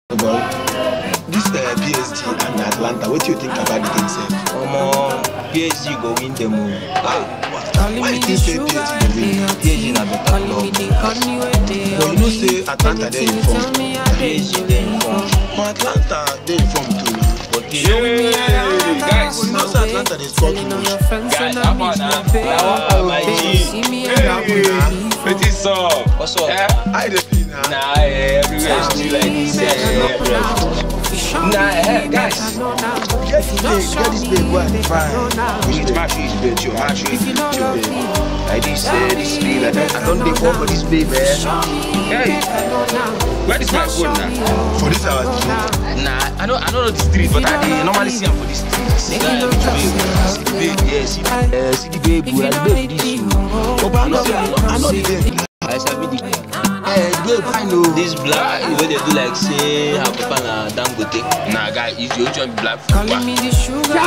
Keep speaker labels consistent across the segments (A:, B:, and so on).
A: Well, this uh, PSG and Atlanta, what do you think about the thing, sef?
B: Omo, PSG go win them all.
A: Why you think say PSG go win?
B: PSG na better club.
A: But you know say Atlanta dey in form.
B: PSG dey in form.
A: But Atlanta dey in form too now.
B: But PSG
C: Yeah, guys.
A: You know say Atlanta dey score too much.
C: Guys, how about now?
B: Ah, my G.
C: Wetin up?
B: What's up?
C: Eh?
A: How you dey feel now?
C: Nah, eh, everywhere still like this. eh. Nah, eh, guys.
A: Get this babe, get this babe, go and find.
C: We need to match this bitch, yo. Match this bitch, yo. Like this, eh, this babe. I don't, I don't dey fall for this babe, eh. Hey, where is my phone now?
A: For this our street.
C: Nah, I know, I don't know the street, but I dey normally see am for the street. See
B: Guy, which
C: the babe, yeah, see, uh, see the babe, bro. The babe this you.
A: Oh, but I know, I know, I know the babe.
B: I sabi the
A: Eh, babe, I know.
B: this black wey dey do like say her papa na dangote.
C: Nah, guy, is your own black food?
D: Calling me the sugar.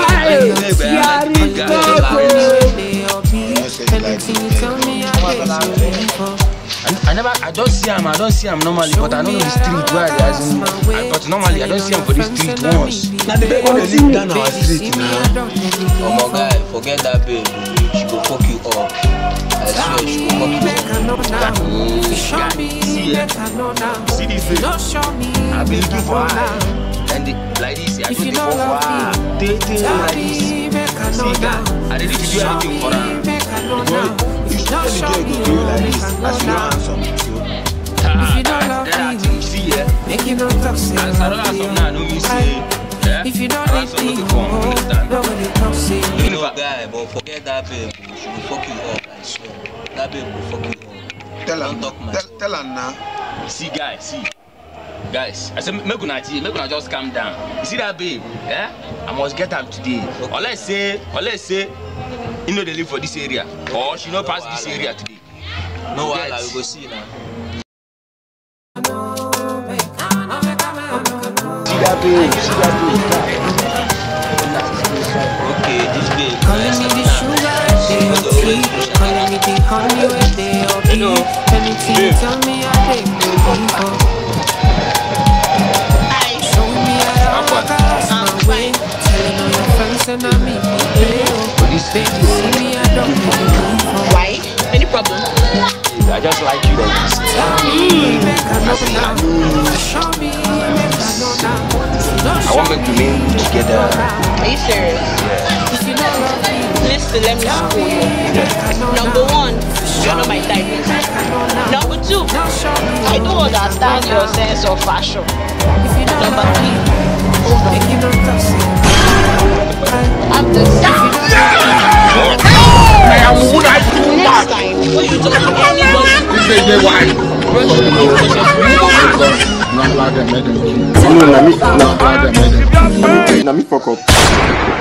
A: You know say you like
D: Anything you
A: this
D: tell
A: babe.
D: me, I get you ready for.
C: I, I never, I don't see him, I don't see him normally, but I don't know the street where they as in, I, but normally I don't see him for the street once.
A: Na the babe wey dey live down our street now.
B: Omo guy, forget that babe. She go fuck you up. I swear she go fuck you up.
C: See, eh, see this babe, I've been looking for her, and the, like this, I don't take off for her, take, take like this. See, guy, I didn't do anything for her.
A: You should tell the girl go do you like this as you no handsome. So,
C: Ah,
D: you don't
C: that,
D: love
C: that
D: me,
C: thing, see, yeah,
D: Make you no talk, say
C: as I don't have some now, no me say, yeah,
D: If you don't
C: I
D: need
C: have some
D: me,
C: looking for, understand?
D: nobody come say
B: You know guy, but forget that babe. She go fuck you up. I swear. That babe go fuck you up.
A: tell
B: Don't
A: am,
B: talk much.
A: tell, tell am now.
C: See, guys, see. Guys, I said, make una chill, make una just calm down. You see that babe? Yeah? I must get am today.
B: Okay.
C: Or let's say, or let's say, you know they live for this area. Or she no pass this area today.
B: No
C: You
B: wahala,
C: get?
B: we go see now.
C: See that babe, see that
B: Okay, this babe.
D: Calling me the sugar, they okay. Calling me the honey, where they okay.
C: Hello.
D: Anything you tell me, I take ready for. Show me how to walk across my way. Telling all your friends and I meet me there. Baby, see me, I don't really need for.
E: Why? Any problem?
C: I just like you like this.
D: Tell me, make I know now. Show me, make I know now. Don't
C: I
D: show
C: want make we remain together.
E: Are you serious?
D: if you don't love me.
E: Listen, let me school you. Number one, you're not my type. Number two, I don't understand your sense of fashion. Number three, I'm the Next time, when you talk to anybody,
F: No, na me, na, na me fuck up.